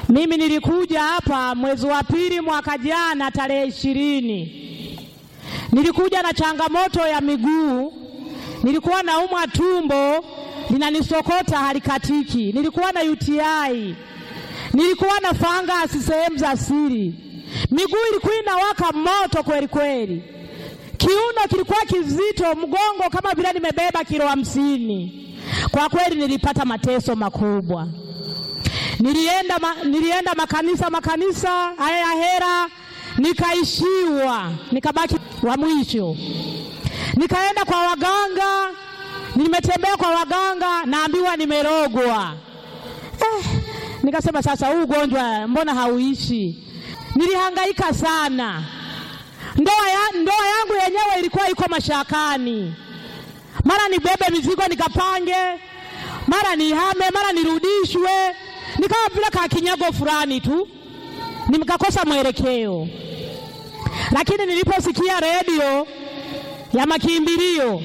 Mimi nilikuja hapa mwezi wa pili mwaka jana tarehe ishirini. Nilikuja na changamoto ya miguu, nilikuwa naumwa tumbo linanisokota halikatiki, nilikuwa na UTI, nilikuwa na fangasi sehemu za siri, miguu ilikuwa inawaka moto kweli kweli, kiuno kilikuwa kizito, mgongo kama vile nimebeba kilo hamsini. Kwa kweli nilipata mateso makubwa. Nilienda, ma, nilienda makanisa makanisa haya ya hera, nikaishiwa, nikabaki wa mwisho. Nikaenda kwa waganga, nimetembea kwa waganga, naambiwa nimerogwa. Eh, nikasema sasa, huu ugonjwa mbona hauishi? Nilihangaika sana, ndoa ya, ndoa yangu yenyewe ilikuwa iko mashakani, mara nibebe mizigo nikapange, mara nihame, mara nirudishwe nikawa vile kakinyago fulani tu, nikakosa mwelekeo. Lakini niliposikia redio ya makimbilio,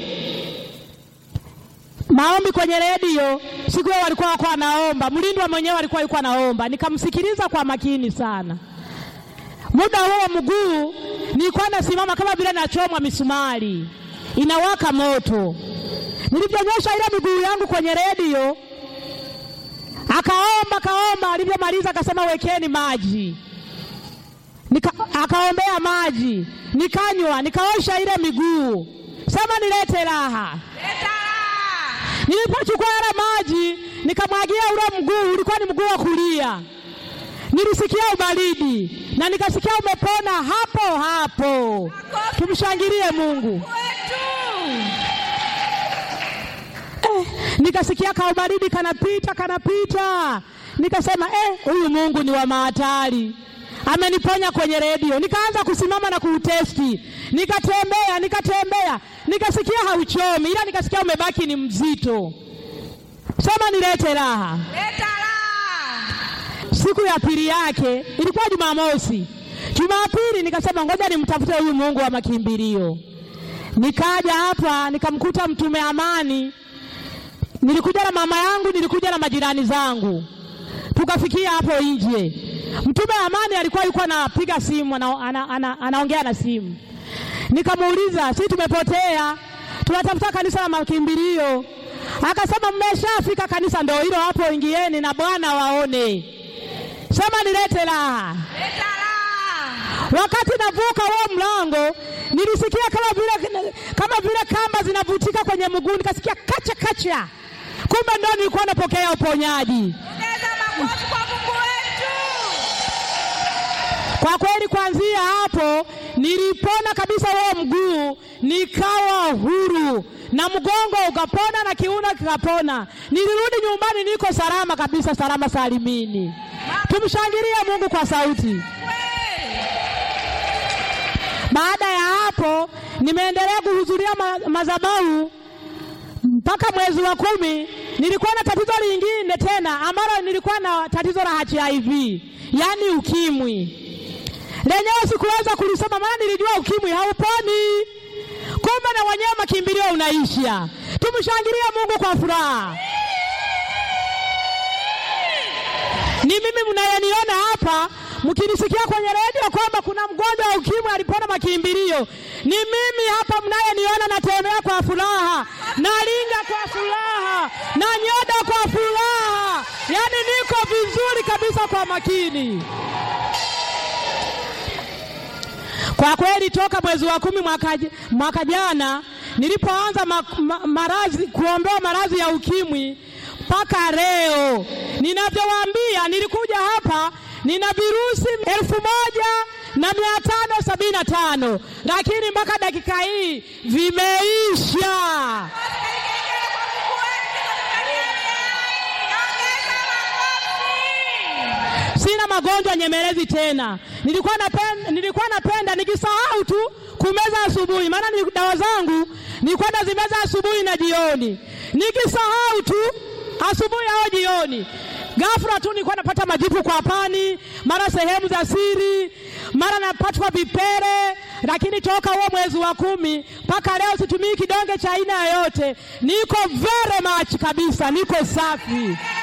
maombi kwenye redio, siku hiyo walikuwa wako anaomba, mlindwa mwenyewe alikuwa yuko anaomba, nikamsikiliza kwa makini sana. Muda huo mguu nilikuwa nasimama kama vile nachomwa misumari, inawaka moto. Nilivyonyosha ile miguu yangu kwenye redio akaomba kaomba, alivyomaliza akasema wekeni maji Nika, akaombea maji nikanywa, nikaosha ile miguu, sema nilete raha. Nilipochukua ile maji nikamwagia ule mguu, ulikuwa ni mguu wa kulia, nilisikia ubaridi na nikasikia umepona hapo hapo. Tumshangilie Mungu. Eh, nikasikia kaubaridi kanapita kanapita, nikasema eh, huyu Mungu ni wa mahatari, ameniponya kwenye redio. Nikaanza kusimama na kuutesti, nikatembea nikatembea, nikasikia hauchomi, ila nikasikia umebaki ni mzito. Sema nilete raha. Leta raha. Siku ya pili yake ilikuwa Jumamosi. Jumapili nikasema ngoja nimtafute huyu Mungu wa makimbilio. Nikaja hapa nikamkuta mtume Amani nilikuja na mama yangu, nilikuja na majirani zangu, tukafikia hapo nje. Mtume Amani alikuwa yuko anapiga simu, ana, ana, ana, anaongea na simu. Nikamuuliza, si tumepotea, tunatafuta kanisa la makimbilio. Akasema mmeshafika kanisa, ndio hilo hapo, ingieni na Bwana waone. Sema nilete raha. Leta raha. Wakati navuka huo mlango nilisikia kama vile kama vile kamba zinavutika kwenye mguu, nikasikia kacha kacha, kumbe ndo nilikuwa napokea uponyaji. Ongeza makofi kwa Mungu wetu. Kwa kweli, kuanzia hapo nilipona kabisa huo mguu, nikawa huru na mgongo ukapona na kiuno kikapona. Nilirudi nyumbani, niko salama kabisa, salama salimini. Tumshangilie Mungu kwa sauti. Baada ya hapo nimeendelea kuhudhuria ma madhabahu mpaka mwezi wa kumi. Nilikuwa na tatizo lingine tena ambalo nilikuwa na tatizo la HIV, yaani ukimwi. Lenyewe sikuweza kulisoma, maana nilijua ukimwi hauponi, kumbe na wenyewe makimbilio unaisha. Tumshangilie Mungu kwa furaha. Ni mimi mnayeniona hapa mkinisikia kwenye redio kwamba kuna mgonjwa wa ukimwi alipona makimbilio, ni mimi hapa mnayeniona, natembea kwa furaha, nalinga kwa furaha, na nyoda kwa furaha, yaani niko vizuri kabisa kwa makini. Kwa kweli toka mwezi wa kumi mwaka, mwaka jana nilipoanza ma, ma, maradhi kuombewa maradhi ya ukimwi mpaka leo ninavyowaambia, nilikuja hapa nina virusi elfu moja na mia tano sabini na tano lakini mpaka dakika hii vimeisha. Sina magonjwa nyemelezi tena. Nilikuwa napenda, nilikuwa napenda nikisahau tu kumeza asubuhi, maana ni dawa zangu nilikuwa nazimeza asubuhi na jioni, nikisahau tu asubuhi au jioni ghafla tu nilikuwa napata majipu kwa pani, mara sehemu za siri, mara napatwa vipele. Lakini toka huo mwezi wa kumi mpaka leo situmii kidonge cha aina yoyote, niko very much kabisa, niko safi.